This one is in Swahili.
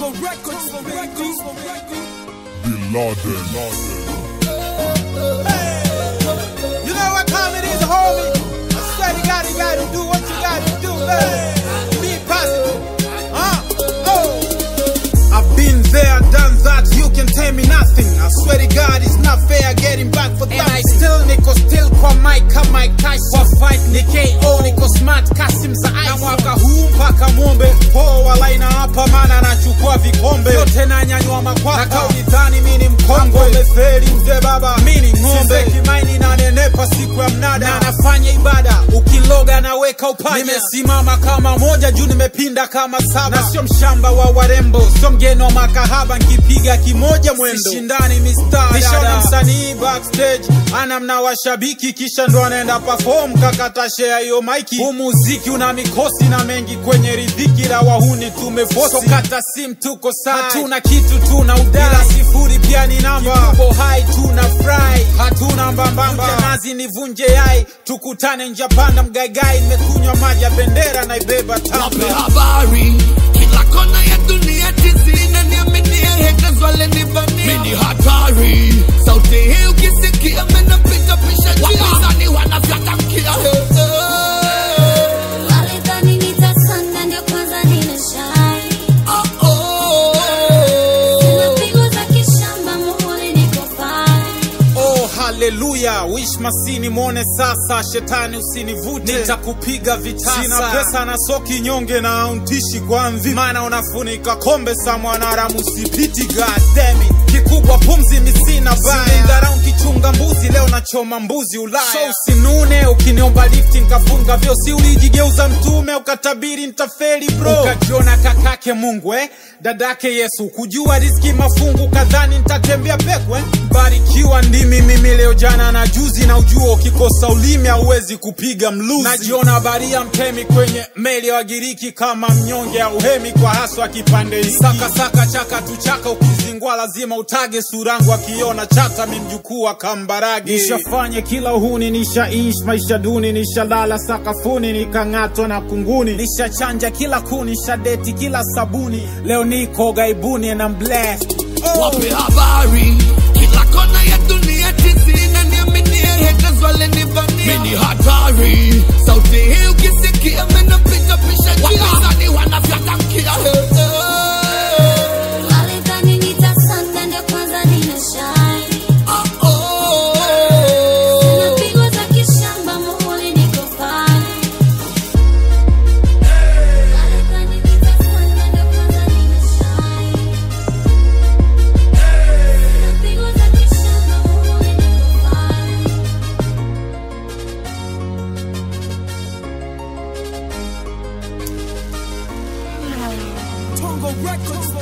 Tongo Records, Records, Bin Laden. You know what time it is, homie? I swear to God, you gotta do what you gotta do, man. Be positive. Huh? Oh. I've been there, done that, you can tell me nothing. I swear to God, it's not fair getting back for that. And I still niko still kwa mic kama Mike Tyson. Kwa fight ni KO, niko smart Kasim za ice. Na mwaka huu mpaka mwombe poa laina hapa, maana nachukua vikombe yote nanyanyua makwapa. Na kauli dhani mimi ni mkongwe, umefeli mzee baba, mimi ni ng'ombe. Kimaini na nenepa siku ya mnada, na nafanya ibada, ukiloga naweka upanya. Nimesimama kama moja juu, nimepinda kama saba, na sio mshamba wa warembo, sio mgeni wa makahaba, nkipiga kimoja mwendo, sishindani mistari. Nishaona msanii backstage ana mna washabiki, kisha ndo anaenda perform, kakata share hiyo maiki. Huu muziki una mikosi na mengi kwenye ridhiki, la wahuni tumefosi, so kata sim tuko sai, hatuna kitu tuna udai, ila sifuri pia ni namba, tuko hai tuna fry, hatuna mbambamba, Vunje nazi nivunje yai, tukutane njia panda mgaigai, nimekunywa maji ya bendera naibeba Wape tamba habari kila kona ya dunia tizi na niaminie haters wale nivamia mimi ni hatari sauti hii ukisikia menapita pisha wapinzani wanafyatamkia Walidhani nitasonga ndio kwanza nimeshine. oh, oh. Sina pigo za kishamba, muhuri niko fine. Oh, haleluya! Wish masini mwone sasa, shetani usinivute, nitakupiga vitasa. Sina pesa na soki nyonge na auntishi kwa mvi, maana unafunika kombe sa mwanaramu sipiti. God damn it. Kikubwa pumzi misina baya, dharau kichunga mbuzi, leo nachoma mbuzi Ulaya. So usinune ukiniomba lifti nkafunga vyo, si ulijigeuza mtume ukatabiri ntafeli bro, ukajiona kakake Mungu eh? dadake Yesu, kujua riski mafungu kadhani ntatembea pekwe. Barikiwa ndimi mimi leo jana na juzi, na ujua ukikosa ulimi hauwezi kupiga mluzi. Najiona baria mtemi kwenye meli ya Wagiriki, kama mnyonge au hemi kwa haswa kipande hiki. Saka saka chaka tu chaka, ukizingwa lazima utage surangu, akiona chata mi mjukuu wa Kambarage. Nishafanye kila uhuni, nishaishi maisha duni, nishalala sakafuni, nikang'atwa na kunguni, nishachanja kila kuni, nishadeti kila sabuni, leo niko gaibuni and I'm blessed. Oh. Wape habari kila kona ya dunia tizi na niaminie haters wale nivamia mimi ni hatari sauti hii ukisikia menapita pisha wapinzani wanafyatamkia Walidhani nitasonga ndio kwanza nimeshine. oh, oh. Sina pigo za kishamba, muhuri niko fine. Walidhani nitasonga ndio kwanza nimeshine. Sina pigo za kishamba, muhuri niko fine. Tongo Records,